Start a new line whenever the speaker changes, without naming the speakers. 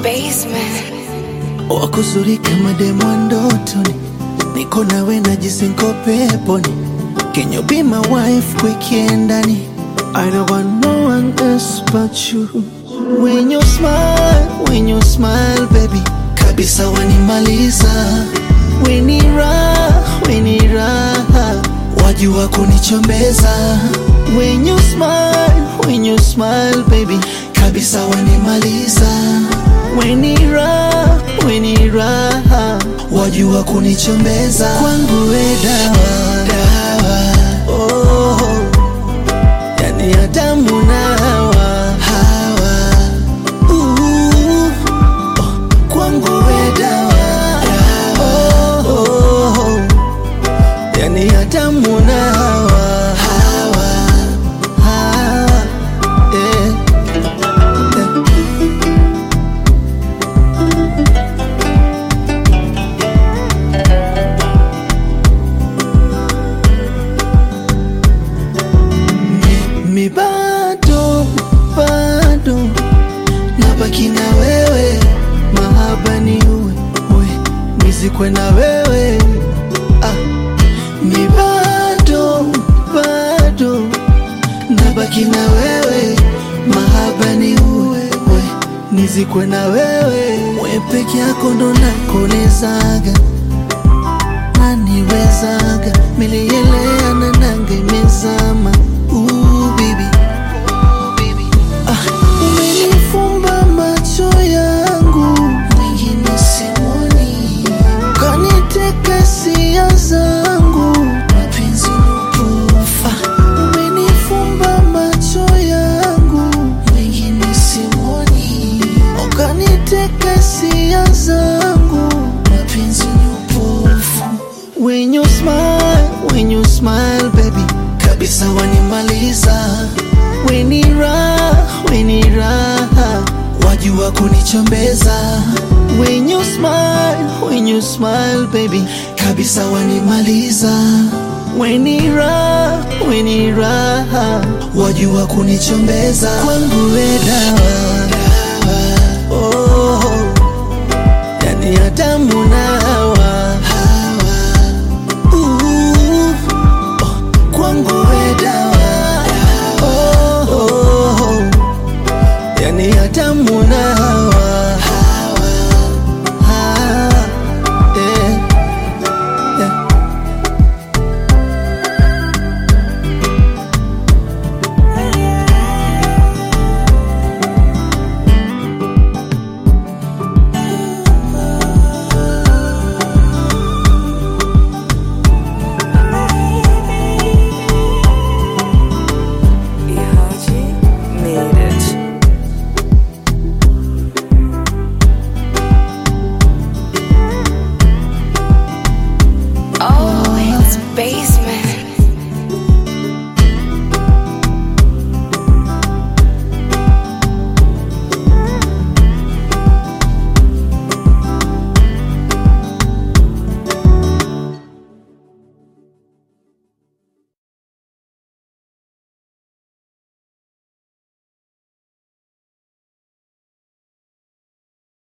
basement.
wakuzuri kama demo ndotoni, niko nawe najisinko peponi. Can you be my wife weekendani? I don't want no one else but you. When you smile, when you smile baby, kabisa wanimaliza. Weni raha, weni raha, wajua kunichombeza. When you smile, when you smile baby, kabisa wanimaliza. Weni raha, weni raha, wajua kunichombeza. Kwangu we dawa, dawa, oh, yani Adamu na Hawa, Hawa, uh, oh, kwangu we dawa, dawa, oh, oh, yani Adamu na Hawa, Hawa, Hawa, eh, eh. mi bado bado nabaki na wewe, mahaba ni uwe uwe nizikwe na wewe ah. Mi bado bado nabaki na wewe, mahaba ni uwe uwe nizikwe na wewe, we peke yako ndo nakonezaga naniwezaga milielea na nanga imezama Ooh, baby. Ah, umenifumba macho yangu mwingine simoni kaniteka hisia zangu mapenzi nupufa umenifumba macho yangu mwingine simoni ukaniteka hisia zangu mapenzi nupufu When you smile, when you smile baby kabisa wanimaliza weni raha, weni raha wajua kunichombeza When you smile, when you smile baby kabisa wanimaliza weni raha, weni raha wajua kunichombeza kwangu we dawa, dawa oh, yani Adamu na Hawa, Hawa uh, oh, kwangu we dawa